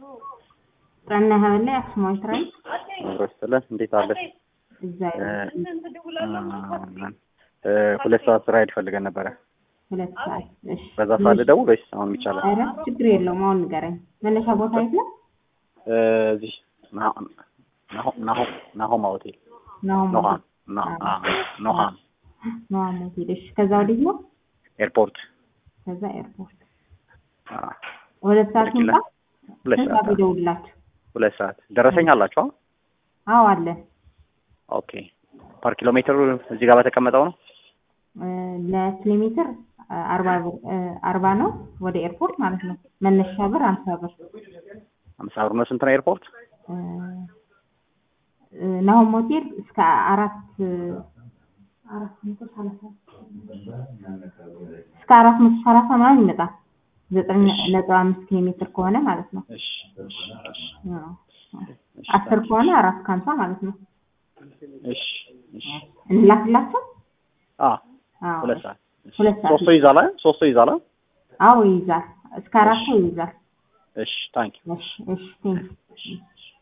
ጸና ሀበላ አክሱማዊት ራይ ሮስትለን እንዴት አለሽ? እዛ እ ሁለት ሰዓት ራይድ ፈልገን ነበረ። ሁለት ሰዓት እሺ። በዛ ሰዓት ልደውል ወይስ አሁን ይቻላል? ኧረ ችግር የለውም። አሁን ንገረኝ። መነሻ ቦታ የት ነው? እ እዚህ ናሆ- ናሆ- ናሆ- ናሆማ ሆቴል ናሆም ኖሃም ና- አ ኖሃም ናሆም ሆቴል። እሺ። ከዛ ወዴት ነው? ኤርፖርት ከዛ ኤርፖርት። አ ሁለት ሰዓት ልክ ይምጣ። ይላል። ሁለት ስንት ሰዓት ሰዓት ይደውልላችሁ? ሁለት ሰዓት ደረሰኝ አላችሁ? አዎ አለን። ኦኬ ፐር ኪሎ ሜትር እዚህ ጋር በተቀመጠው ነው። እ ለኪሎ ሜትር እ አርባ ብር እ አርባ ነው ወደ ኤርፖርት ማለት ነው። መነሻ ብር አምሳ ብር አምሳ ብር ነው። ስንት ነው ኤርፖርት? እ እ ናሆም ሆቴል እስከ አራት እ አራት መቶ ሰላሳ እስከ አራት መቶ ሰላሳ ምናምን ይመጣል። ዘጠኝ ነጥብ አምስት ኪሎ ሜትር ከሆነ ማለት ነው። እሺ እሺ እሺ አዎ። አስር ከሆነ አራት ከሀምሳ ማለት ነው። እሺ እሺ እንላክላቸው። አ አዎ ሁለት ሰዓት ሁለት ሰዓት ሶስቱ ይዛል አይደል? ሶስቱ ይዛል አይደል? አዎ ይይዛል። እስከ አራት ሰው ይይዛል። እሺ ታንኪ እሺ እሺ ቴንክ